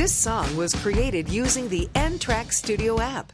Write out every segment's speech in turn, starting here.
This song was created using the N Track Studio app.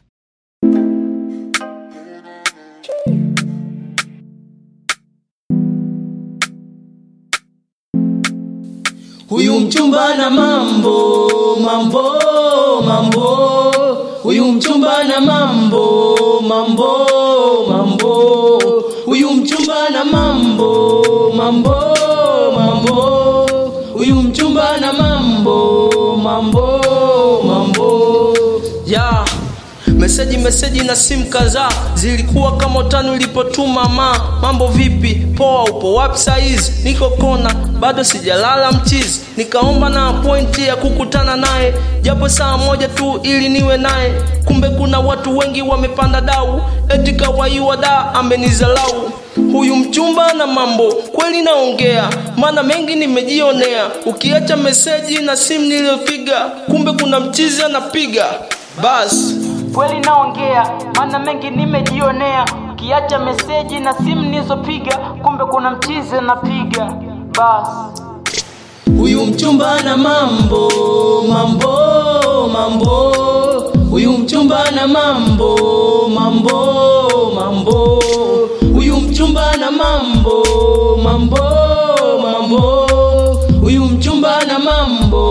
Huyu mchumba na mambo mambo mambo, huyu mchumba na mambo mambo mambo, huyu mchumba na mambo mambo mambo, huyu mchumba na mambo mambo mambo ya Meseji meseji na simu kadhaa zilikuwa kama utani ulipotuma ma mambo vipi poa upo wapi saizi niko kona bado sijalala mchizi nikaomba na pointi ya kukutana naye japo saa moja tu ili niwe naye kumbe kuna watu wengi wamepanda dau eti kawaiwa da amenizalau huyu mchumba na mambo kweli naongea maana mengi nimejionea ukiacha meseji na simu niliyopiga kumbe kuna mchizi anapiga basi kweli naongea maana mengi nimejionea ukiacha meseji na simu nilizopiga kumbe kuna mchizi anapiga basi Huyu mchumba na mambo mambo mambo, huyu mchumba na mambo mambo mambo, huyu mchumba na mambo mambo mambo, huyu mchumba na mambo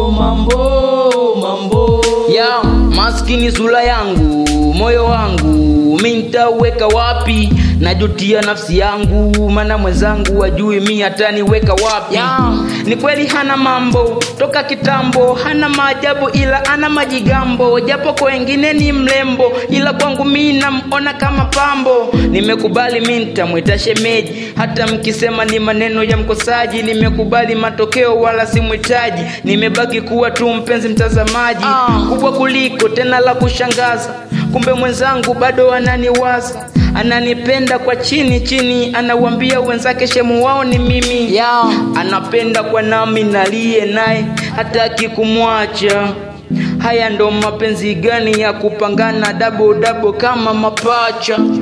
mambo mambo. ya maskini zula yangu moyo wangu mi nitauweka wapi najutia nafsi yangu mana mwenzangu wajui mi hataniweka wapi ya, ni kweli hana mambo toka kitambo hana maajabu ila ana majigambo japo kwa wengine ni mlembo ila kwangu mi namona kama pambo nimekubali mi nitamwita shemeji hata mkisema ni maneno ya mkosaji nimekubali matokeo wala simhitaji nimebaki kuwa tu mpenzi mtazamaji kubwa kuliko tena la kushangaza kumbe mwenzangu bado ananiwaza ananipenda kwa chini chini anawambia wenzake shemu wao ni mimi yeah. anapenda kwa nami naliye naye hataki kumwacha haya ndo mapenzi gani ya kupangana dabo dabo kama mapacha